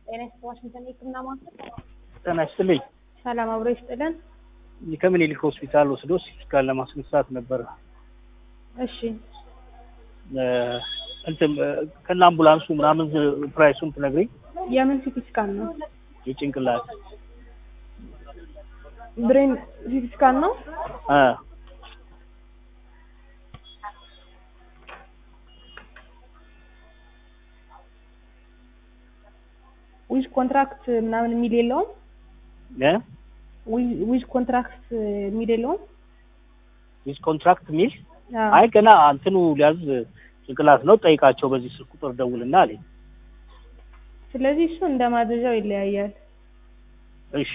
ጤና ይስጥ ዋሽንግተን የህክምና ማዕከል ጤና ይስጥልኝ። ሰላም አብሮ ይስጥልን። ከምኒልክ ሆስፒታል ወስዶ ሲቲስካን ለማስነሳት ነበረ። እሺ እ እንትን እ ከነ አምቡላንሱ ምናምን ዝ- ፕራይሱን ትነግሪኝ? የምን ሲቲ ስካን ነው? የጭንቅላት ብሬን ሲቲ ስካን ነው። እ ዊዝ ኮንትራክት ምናምን የሚል የለውም። እ ዊዝ- ዊዝ ኮንትራክት የሚል የለውም። ዊዝ ኮንትራክት ሚል አዎ። አይ ገና እንትኑ ሊያዝ ጭንቅላት ነው ጠይቃቸው፣ በዚህ ስልክ ቁጥር ደውልና አለኝ። ስለዚህ እሱ እንደ ማዘዣው ይለያያል እሺ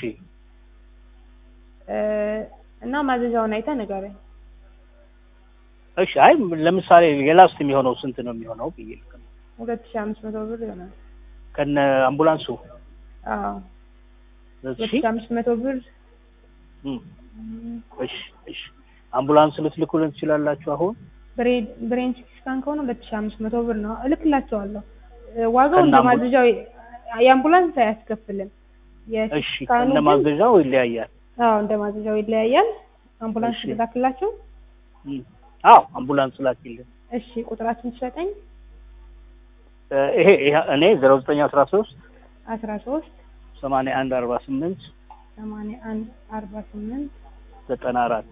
እ እና ማዘዣውን አይተህ ንገረኝ። እሺ። አይ ለምሳሌ የላስት የሚሆነው ስንት ነው የሚሆነው ብዬ ልክ ነው። ሁለት ሺህ አምስት መቶ ብር ይሆናል። ከነ አምቡላንሱ አዎ ሁለት እሺ ሺህ አምስት መቶ ብር እም፣ እሺ እሺ። አምቡላንስ ልትልኩልን ትችላላችሁ አሁን? ብሬን ብሬን ሲቲ ስካን ከሆነ ሁለት ሺህ አምስት መቶ ብር ነው። እልክላቸዋለሁ። እ ዋጋው እንደ ከነ አምቡ- ማዘዣው የአምቡላንስ አያስከፍልም። የሲቲ እሺ ስካኑ ከነ ግን ማዘዣው ይለያያል። አዎ እንደ ማዘዣው ይለያያል። አምቡላንስ እሺ። ልላክላቸው። እም፣ አዎ አምቡላንስ ላኪልን። እሺ ቁጥራችን ትሰጠኝ። እ ይሄ ይሄ እኔ ዜሮ ዘጠኝ አስራ ሶስት አስራ ሶስት ሰማንያ አንድ አርባ ስምንት ሰማንያ አንድ አርባ ስምንት ዘጠና አራት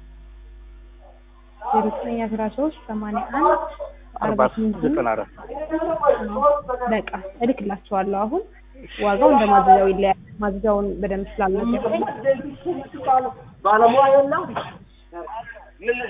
ዜሮ ዘጠኝ አስራ ሶስት ሰማንያ አንድ አርባ አርባ ስምንት ስምንት ዘጠና አራት በቃ እልክላቸዋለሁ። አሁን ዋጋው እንደ ማዘዣው ይለያል። ማዘዣውን በደንብ ስላልነገርከኝ ባለሙያ የለም